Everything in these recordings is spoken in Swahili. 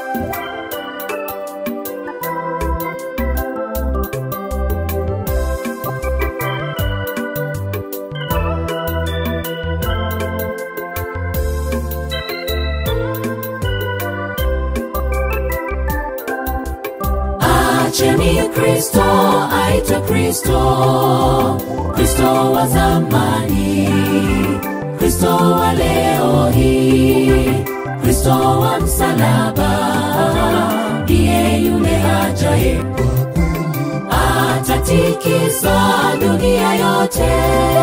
Acheni Kristo aitwe Kristo, Kristo wa zamani, Kristo wa leo hii, Kristo wa msalaba, ndiye yule ajaye atatikisa dunia yote.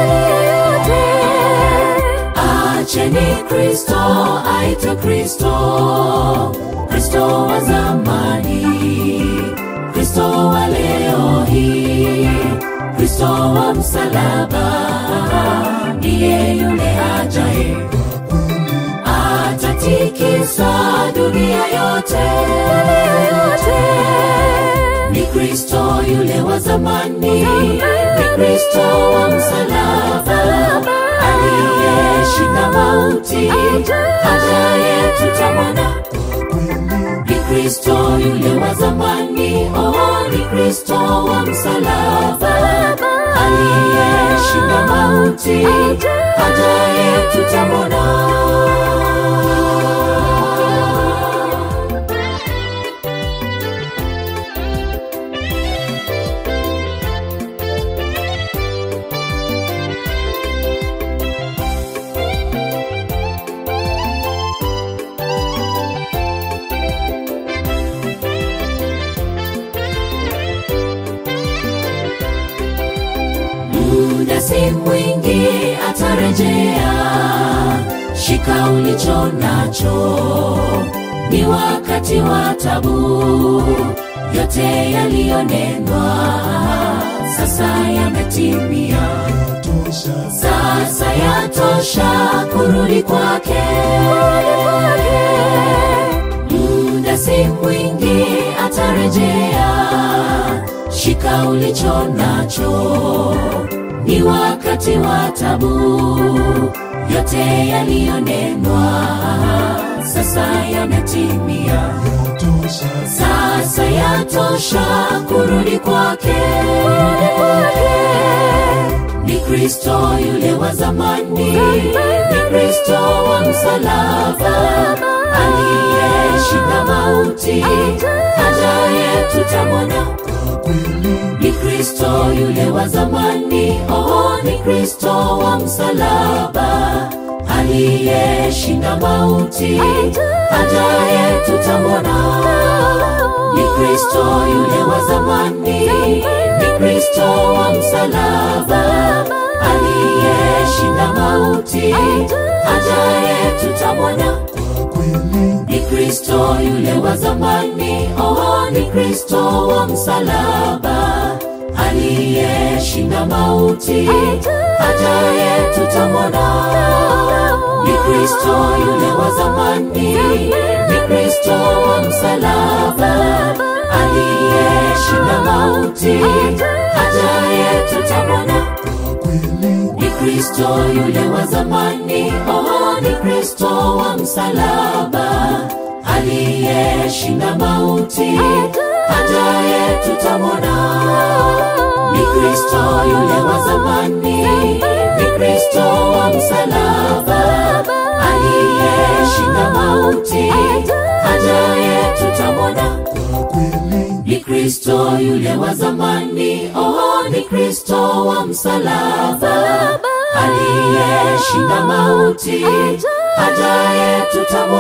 Acheni Kristo aitwe Kristo, Kristo wa zamani, Kristo wa leo hii, Kristo wa msalaba, ndiye yule ajaye atatikisa dunia yote. Ni Kristo yule wa zamani, ni Kristo wa msalaba, aliyeshinda mauti, ajaye tutamwona ni Kristo yule wa zamani, oh, ni Kristo wa msalaba, aliyeshinda mauti, ajaye tutamwona. muda si mwingi atarejea, shika ulicho nacho, ni wakati wa tabu, yote yaliyonenwa sasa yametimia, sasa yatosha kurudi kwake. Muda si mwingi atarejea, shika ulicho nacho, ni wakati wa tabu, yote yaliyonenwa sasa yametimia, sasa yatosha kurudi kwake. Ni Kristo yule wa zamani, ni Kristo wa msalaba, aliyeshinda mauti, ajaye tutamwona ni Kristo yule wa zamani, oh, ni Kristo wa msalaba, aliyeshinda mauti, ajaye tutamwona. Ni Kristo yule wa zamani, ni Kristo wa msalaba, aliyeshinda mauti, ajaye tutamwona ni Kristo yule wa zamani, oh, ni Kristo wa msalaba, aliyeshinda mauti, ajaye tutamwona. Ni Kristo yule wa zamani, ni Kristo wa msalaba, aliyeshinda mauti, ajaye tutamwona ni Kristo yule wa zamani, oh, ni Kristo wa msalaba, aliyeshinda mauti, ajaye tutamwona. Ni Kristo yule wa zamani, ni Kristo wa msalaba, aliyeshinda mauti, ajaye tutamwona ni Kristo yule wa zamani, oh, ni Kristo wa msalaba, aliyeshinda mauti, ajaye tutamwona.